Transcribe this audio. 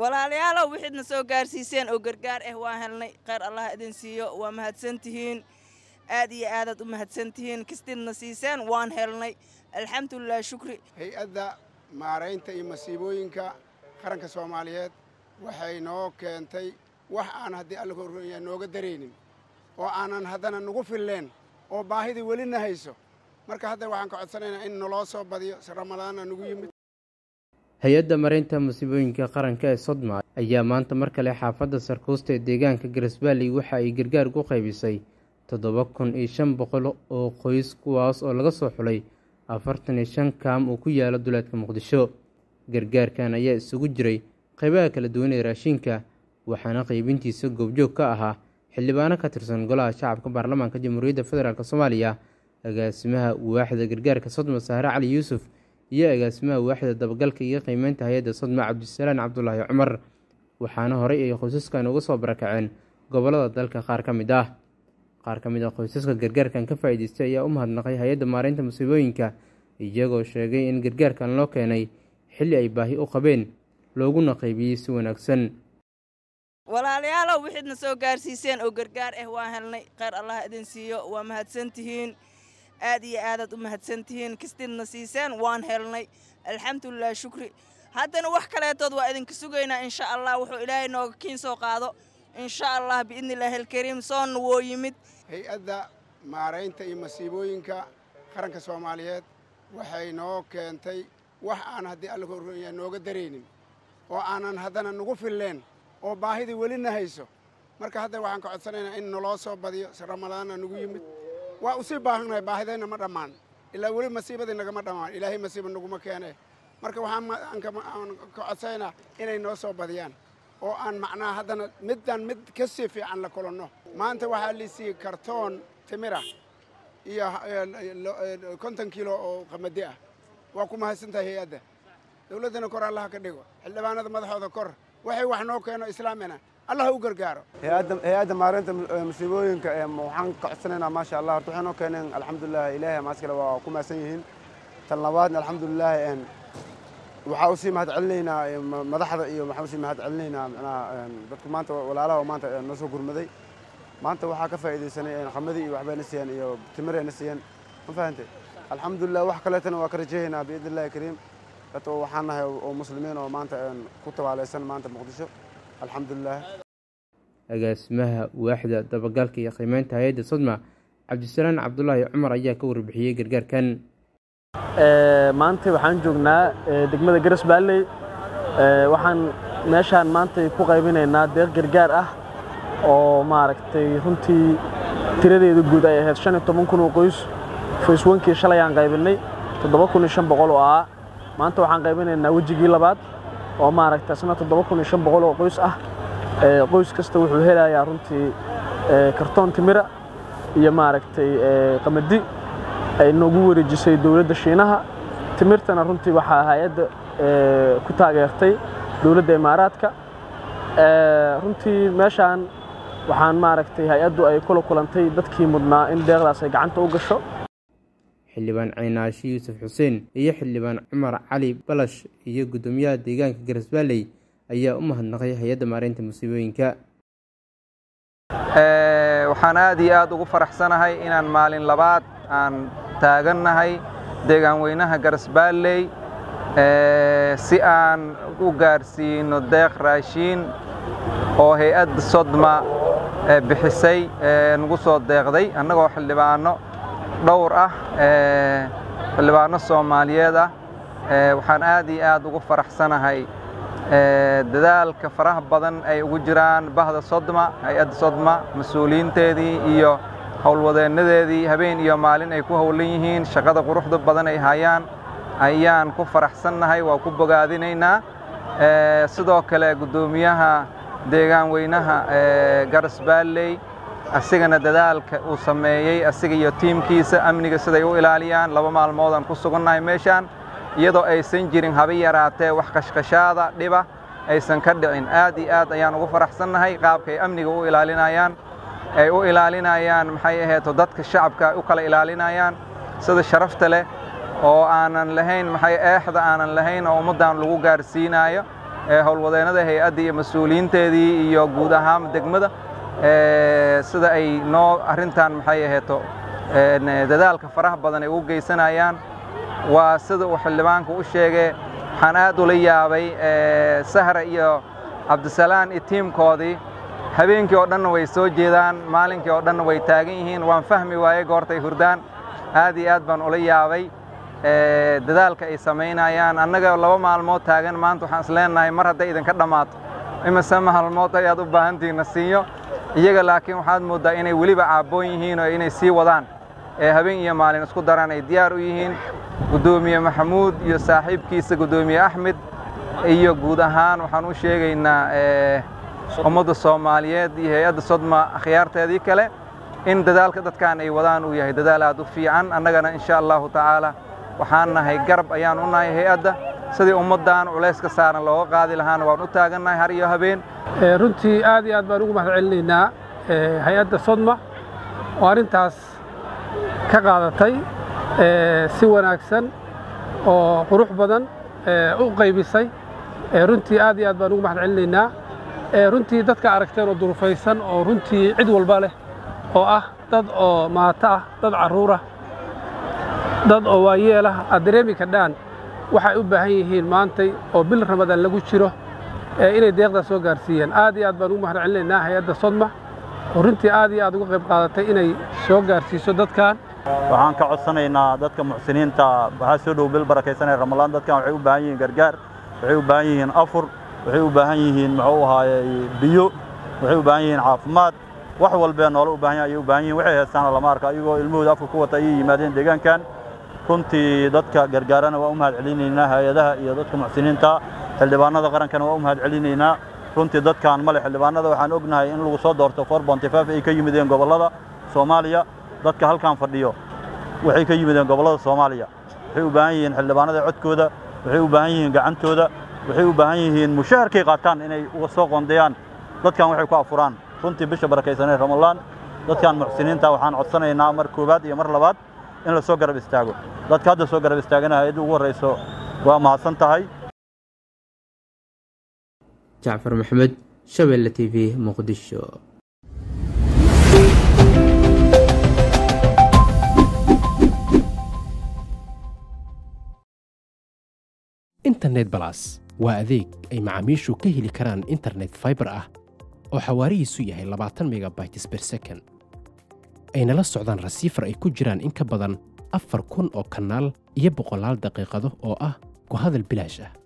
walaalayaalow wixiidna soo gaarsiiseen oo gargaar ah waan helnay kheyr allah idin siiyo waa mahadsantihiin aad iyo aadaad u mahadsantihiin kistiidna siiseen waan helnay alxamdulilah shukri hay-adda maaraynta iyo masiibooyinka qaranka soomaaliyeed waxay noo keentay wax aan haddii alla korya nooga daraynin oo aanan haddana nagu filleen oo baahidii welina hayso marka hadda waxaan ka codsanaynaa in naloo soo badiyo si ramadaana nagu yimid hay-adda mareynta musiibooyinka qaranka ee sodma ayaa maanta mar kale xaafadda sarkuusta ee deegaanka garisbaalley waxa ay gargaar ku qaybisay toddoba kun iyo shan boqol oo qoys kuwaas oo laga soo xulay afartan iyo shan kaam uu ku yaalo duleedka muqdisho gargaarkan ayaa isugu jiray qaybaha kala duwan ee raashinka waxaana qaybintiisa goobjoog ka ahaa xildhibaano ka tirsan golaha shacabka baarlamaanka jamhuuriyadda federaalk soomaaliya agaasimaha waaxda gargaarka sodma sahre cali yuusuf iyo agaasimaha waaxda dabagalka iyo qiimeynta hay-adda sodma cabdisalaan cabdulaahi cumar waxaana horey ay qoysaskan uga soo barakaceen gobollada dalka qaar ka mid ah qaar ka mid ah qoysaska gargaarkan ka faa'iidaystay ayaa u mahadnaqay hay-adda maareynta musiibooyinka iyagoo sheegay in gargaarkan loo keenay xilli ay baahi u qabeen looguna qaybiyey si wanaagsan walaalayaalow wixiidna soo gaarsiiseen oo gargaar ah waan helnay kheyr allah idin siiyo waa mahadsantihiin aad iyo aadaad u mahadsantihiin kistiidna siiseen waan helnay alxamdulilah shukri haddana wax kaleetood waa idinka sugaynaa insha allah wuxuu ilaahay nooga kiin soo qaado insha allah biidni illaahi alkariim soonna woo yimid hay-adda maaraynta iyo masiibooyinka qaranka soomaaliyeed waxay noo keentay wax aan haddii alla korya nooga daraynin oo aanan haddana nagu filleen oo baahidii welina hayso marka hadda waxaan ka codsanaynaa in naloo soo badiyo si ramadaana nagu yimid waa usii baahannahay baahidayna ma dhammaan ilaa weli masiibadii nagama dhammaan ilaahay masiiba naguma keene marka waxaan ka codsanaynaa inay noo soo badiyaan oo aan macnaha haddana middan mid ka sii fiican la kulanno maanta waxaa liisiiyey kartoon timira iyo konton kiilo oo qamadi ah waa ku mahadsantahay hay-adda dawladdana kor allaha ka dhigo xildhibaanada madaxooda kor waxay wax noo keeno islaamina allah u gargaaro hay-adda maareynta musiibooyinka waxaan ka codsanaynaa maasha allah horta waxay noo keeneen alxamdulilah ilaahay maaskale waa ku mahadsan yihiin tan labaadna alxamdulilah waxaa usii mahad celinaynaa madaxda iyo waxaan usii mahad celinaynaa manaha dadku maanta walaalaha oo maanta noo soo gurmaday maanta waxaa ka faa'iidaysanay qamadii iyo waxbayna siiyeen iyo timirayna siiyeen ma fahantay alxamdulilah wax kaleetana waa ka rajahaynaa biidni illahi kariim dad waxaan nahay oo muslimiin oo maanta ku tabaalaysan maanta muqdisho alxamdulilah agaasimaha waaxda dabagalka iyo qiimeynta hay-adda sodma cabdisalaan cabdulaahi cumar ayaa ka warbixiyey gargaarkan maanta waxaan joognaa degmada garas baalley waxaan meeshaan maanta ku qaybinaynaa deeq gargaar ah oo maaragtay runtii tiradeeda guud ay ahayd shan iyo toban kun oo qoys facewankii shalay aan qaybinay toddoba kun iyo shan boqol oo ah maanta waxaan qaybinaynaa wejigii labaad oo maaragtay isna toddoba kun iyo shan boqol oo qoys ah qoys kasta wuxuu helayaa runtii kartoon timira iyo maaragtay qamadi ay noogu wareejisay dowladda shiinaha timirtana runtii waxaa hay-adda ku taageertay dowladda imaaraadka runtii meeshaan waxaan maaragtay hay-addu ay kula kulantay dadkii mudnaa in deeqdaas ay gacanta u gasho xildhibaan ciinaashi yuusuf xuseen iyo xildhibaan cumar cali balash iyo guddoomiyaha deegaanka garisbaalley ayaa u mahadnaqay hay-adda maareynta musiibooyinka waxaan aad iyo aad ugu faraxsanahay inaan maalin labaad aan taagannahay deegaan weynaha garisbaalley si aan u gaarsiino deeq raashiin oo hay-adda sodma bixisay nagu soo deeqday annagoo xildhibaano dhowr ah xildhibaano soomaaliyeed ah waxaan aad iyo aad ugu faraxsanahay dadaalka faraha badan ay ugu jiraan bahda sodma hay-adda sodma mas-uuliyiinteedii iyo howlwadeennadeedii habeen iyo maalin ay ku howlan yihiin shaqada quruxda badan ay hayaan ayaan ku faraxsannahay waa ku bogaadinaynaa sidoo kale guddoomiyaha deegaan weynaha garas baalley asigana dadaalka uu sameeyey asiga iyo tiimkiisa amniga siday u ilaaliyaan laba maalmoodaan ku sugannahay meeshaan iyadoo aysan jirin haba yaraatee wax qashqashaada dhiba aysan ka dhicin aad iyo aad ayaan ugu faraxsannahay qaabka ay amniga u ilaalinayaan ay u ilaalinayaan maxay aheeto dadka shacabka u kala ilaalinayaan sida sharafta leh oo aanan lahayn maxay eexda aanan lahayn oo ummaddan lagu gaarsiinaayo howlwadeennada hay-adda iyo mas-uuliyiinteedii iyo guud ahaan degmada sida ay noo arrintan maxay aheeto dadaalka faraha badan ay ugu geysanayaan waa sida uu xildhibaanku u sheegay waxaan aad ula yaabay sahra iyo cabdisalaan iyo tiimkoodii habeenkii oo dhanna way soo jeedaan maalinkii oo dhanna way taagan yihiin waan fahmi waayey goortay hurdaan aad iyo aad baan ula yaabay dadaalka ay samaynayaan annaga laba maalmood taagan maanta waxaan is leenahay mar hadday idinka dhammaato imise maalmood ayaad u baahantihiin na siiyo iyaga laakiin waxaad mooddaa inay weliba caabboon yihiin oo inay sii wadaan ee habeen iyo maalin isku daraan ay diyaar u yihiin guddoomiye maxamuud iyo saaxiibkiisa guddoomiye axmed iyo guud ahaan waxaan u sheegaynaa ummadda soomaaliyeed iyo hay-adda sodma akhyaarteedii kale in dadaalka dadkan ay wadaan uu yahay dadaal aad u fiican annagana insha allahu tacaala waxaan nahay garab ayaan u nahay hay-adda sidii ummaddan culayska saaran looga qaadi lahaana waan u taagannahay har iyo habeen runtii aad iyo aad baan ugu mahad celinaynaa hay-adda sodma oo arrintaas ka qaadatay si wanaagsan oo qurux badan u qaybisay runtii aad iyo aad baan ugu mahad celinaynaa runtii dadka aragteen oo durufaysan oo runtii cid walba leh oo ah dad oo maato ah dad carruurah dad oo waayeelah aad dareemi kadhaan waxay u baahan yihiin maantay oo bil ramadaan lagu jiro inay deeqdaa soo gaarsiiyeen aad iyo aad baan ugu mahad celinaynaa hay-adda sodma oo runtii aad iyo aad uga qayb qaadatay inay soo gaarsiiso dadkan waxaan ka codsanaynaa dadka muxsiniinta waxaa soo dhow bil barakaysanaya ramalaan dadkan waxay u baahan yihiin gargaar waxay u baahan yihiin afur waxay u baahan yihiin muxuu ahaaye biyo waxay u baahan yihiin caafimaad wax walbee noola u baahan ayay u baahan yihin waxay heestaana lama arka ayagoo ilmahooda afka ku wata ayay yimaadeen deegaankan runtii dadka gargaarana waa u mahad celinaynaa hay-adaha iyo dadka muxsiniinta xildhibaanada qarankana waa u mahad celinaynaa runtii dadkan male xildhibaanada waxaan ognahay in lagu soo doorto for bontifaf ay ka yimideen gobollada soomaaliya dadka halkan fadhiyo waxay ka yimideen gobollada soomaaliya waxay u baahan yihiin xildhibaanada codkooda waxay u baahan yihiin gacantooda waxay u baahan yihiin mushaharkay qaataan inay uga soo qoondeeyaan dadkan waxay ku afuraan runtii bisha barakaysanee ramalaan dadkan muxsiniinta waxaan codsanaynaa mar koowaad iyo mar labaad in la soo garab istaago dadka hadda soo garab istaagana hay-adda ugu horrayso waa mahadsan tahay jacfar maxamed shabeelle t v muqdisho internet balas waa adeeg ay macaamiishu ka heli karaan internet faibar ah oo xawaarihiisu yahay labaatan megabytes ber second ayna la socdaan rasiifar ay ku jiraan in ka badan afar kun oo kanaal iyo boqolaal daqiiqado oo ah ku hadal bilaash ah